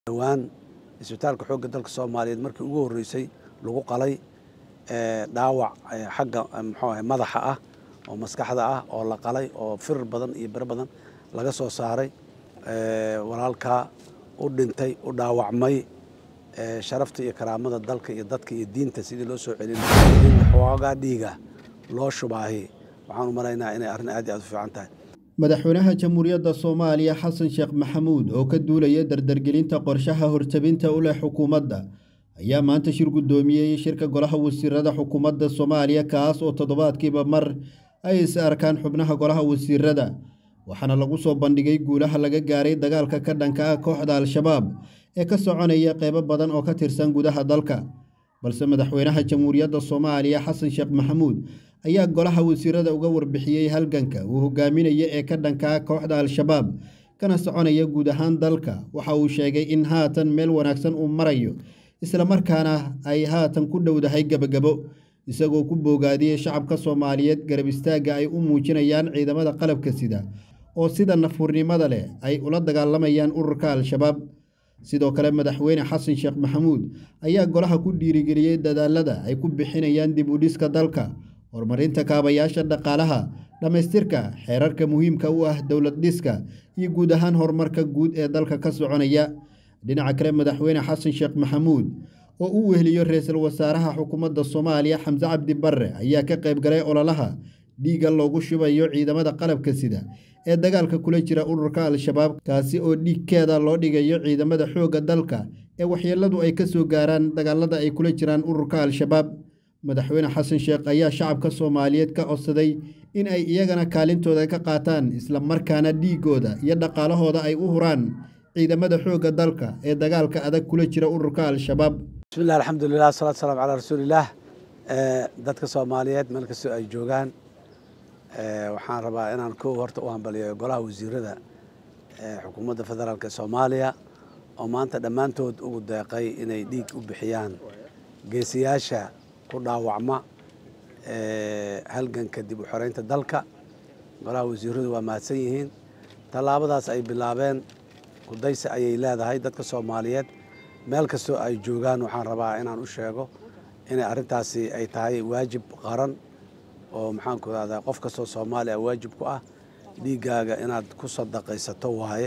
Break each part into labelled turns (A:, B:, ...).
A: dhowaan isbitaalka xoogga dalka soomaaliyeed markii ugu horreysay lagu qalay dhaawac xagga muxuu ahay madaxa ah oo maskaxda ah oo la qalay oo firir badan iyo biro badan laga soo saaray walaalkaa u dhintay u dhaawacmay sharafta iyo karaamada dalka iyo dadka iyo diinta sidii loo soo celin in xoogaa dhiiga loo shubaahi waxaan u malaynaa inay arrin aad iyo aad u fiican tahay
B: madaxweynaha jamhuuriyadda soomaaliya xasan sheekh maxamuud oo ka duulaya dardargelinta qorshaha hortabinta u leh xukuumadda ayaa maanta shir guddoomiyey shirka golaha wasiirada xukuumadda soomaaliya kaas oo toddobaadkiiba mar ay is arkaan xubnaha golaha wasiirada waxaana lagu soo bandhigay guulaha laga gaaray dagaalka ka dhanka ah kooxda al-shabaab ee ka soconaya qeybo badan oo ka tirsan gudaha dalka balse madaxweynaha jamhuuriyadda soomaaliya xasan sheekh maxamuud ayaa golaha wasiirada uga warbixiyey halganka uu hogaaminaya ee ka dhankaa kooxda al-shabaab kana soconaya guud ahaan dalka waxa uu sheegay in haatan meel wanaagsan uu marayo islamarkaana ay haatan ku dhowdahay gebagabo isagoo ku boogaadiyey shacabka soomaaliyeed garab istaagga ay u muujinayaan ciidamada qalabka sida oo sida nafuurnimada leh ay ula dagaalamayaan ururka al-shabaab sidoo kale madaxweyne xasan sheekh maxamuud ayaa golaha ku dhiirigeliyey dadaalada ay ku bixinayaan dib u dhiska dalka horumarinta kaabayaasha dhaqaalaha dhammaystirka xeerarka muhiimka u ah dowlad dhiska iyo guud ahaan horumarka guud ee dalka ka soconaya dhinaca kale madaxweyne xasan sheekh maxamuud oo u weheliyo ra-iisul wasaaraha xukuumadda soomaaliya xamse cabdi barre ayaa ka qayb galay ololaha dhiigga loogu shubayo ciidamada qalabka sida ee dagaalka kula jira ururka al-shabaab kaasi oo dhiigkeeda loo dhigayo ciidamada xoogga dalka ee waxyeeladu ay ka soo gaaraan dagaalada ay kula jiraan ururka al-shabaab madaxweyne xasan sheekh ayaa shacabka soomaaliyeed ka codsaday in ay iyagana kaalintooda ka qaataan islamarkaana dhiigooda iyo dhaqaalahooda ay u huraan ciidamada xoogga dalka ee dagaalka adag kula jira ururka al-shabaab
A: bismillahi alxamdulilah wasalatu salaam calaa rasuulillaah dadka soomaaliyeed meel kastoo ay joogaan waxaan rabaa inaan kow horta u hambaliyo golaha wasiirada xukuumadda federaalk ee soomaaliya oo maanta dhammaantood ugu deeqay inay dhiig u bixiyaan geesiyaasha ku dhaawacma halganka dib u xoreynta dalka golaha wasiiradu waa mahadsan yihiin tallaabadaas ay bilaabeen kudaysi ayay leedahay dadka soomaaliyeed meel kastoo ay joogaan waxaan rabaa inaan u sheego inay arrintaasi ay tahay waajib qaran oo maxaanku rahdaa qof kastoo soomaaliya waajib ku ah dhiiggaaga inaad ku sadaqaysato waaye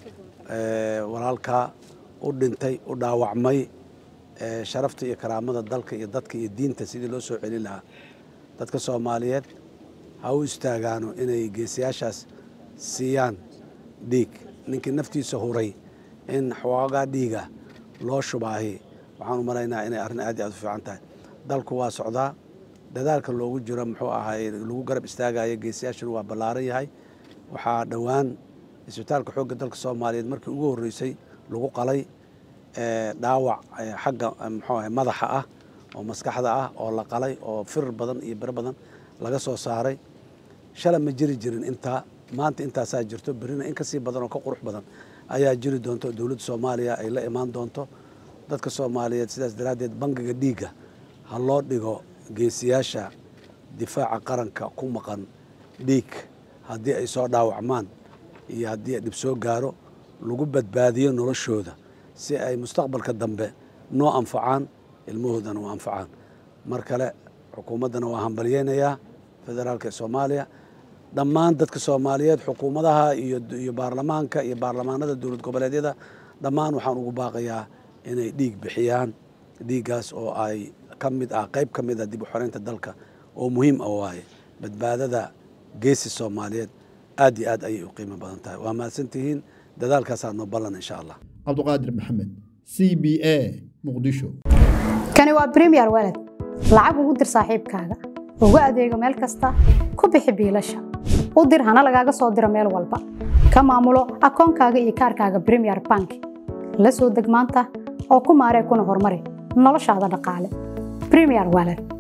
A: walaalkaa u dhintay u dhaawacmay sharafta iyo karaamada dalka iyo dadka iyo diinta sidii loo soo celin lahaa dadka soomaaliyeed ha u istaagaano inay geesiyaashaas siiyaan dhiig ninkii naftiisa huray in xoogaa dhiiga loo shubaahi waxaan u malaynaa inay arrin aad iyo aad u fiican tahay dalku waa socdaa dadaalka loogu jiro muxuu ahay lagu garab istaagayo geesiyaashana waa ballaaran yahay waxaa dhowaan isbitaalka xoogga dalka soomaaliyeed markii ugu horreysay lagu qalay dhaawac xagga muxuu ahay madaxa ah oo maskaxda ah oo la qalay oo firir badan iyo biro badan laga soo saaray shala ma jiri jirin intaa maanta intaasaa jirto berrina in kasii badan oo ka qurux badan ayaa jiri doonto dowladda soomaaliya ay la imaan doonto dadka soomaaliyeed sidaas daraaddeed bangiga dhiigga ha loo dhigo geesiyaasha difaaca qaranka ku maqan dhiig haddii ay soo dhaawacmaan iyo haddii dhib soo gaaro lagu badbaadiyo noloshooda si ay mustaqbalka dambe noo anfacaan ilmahoodana u anfacaan mar kale xukuumaddana waa hambalyeynayaa federaalka ee soomaaliya dhammaan dadka soomaaliyeed xukuumadaha iyo baarlamaanka iyo baarlamaanada dowlad goboleedyada dhammaan waxaan ugu baaqayaa inay dhiig bixiyaan dhiiggaas oo ay ka mid ah qayb ka mid ah dib u xoreynta dalka oo muhiim ah waaye badbaadada geesi soomaaliyeed aad iyo aad ayay u qiimo badan tahay waa mahadsantihiin dadaalkaasaa noo ballan insha allah
B: cabduqaadir maxamed c b a muqdisho
C: kani waa bremiyer waled lacag ugu dir saaxiibkaaga ugu adeego meel kasta ku bixi biilasha u dir hana lagaaga soo diro meel walba ka maamulo akoonkaaga iyo kaarkaaga bremiyer bank la soo deg maanta oo ku maaree kuna horumari noloshaada dhaqaale bremiyer waled